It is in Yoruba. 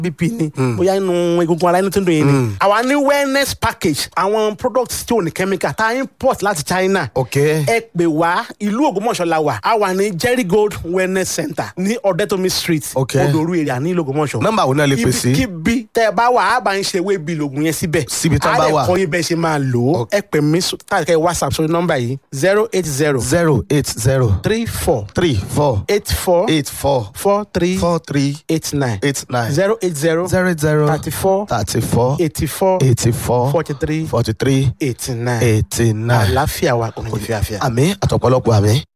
bp ni bóyá inú egungun ara inú tó ń dùn yín ni àwa ní wellness package àwọn products tí ò ní chemical tá a import láti china ok ẹ pè wá ìlú ògbómọ̀ṣọ́ la wà a wà ní jerry gold wellness center ní ọ̀dẹ́tọ̀mí street Ok. odòru èrè ní ìlú ògbómọ̀ṣọ́ nọ́mbà wo náà lè pè sí ibikíbi tẹ ẹ bá wà á bá ń ṣe ewé bíi lògùn yẹn síbẹ̀ Síbi tán bá wà. á lè kọ́ yín bẹ́ẹ̀ ṣe máa lò ó Ok. ẹ pè mí tàbí whatsapp sórí nọ́mbà yìí zero eight zero zero eight zero three four three four eight four eight four four three four three eight nine eight nine zero eight zero zero zero thirty four thirty four eighty four eighty four forty three forty three eighty nine eighty nine àlàáfíà wa kò ní fi àfíà. àmì àtọ̀pọ̀lọpọ̀ àmì.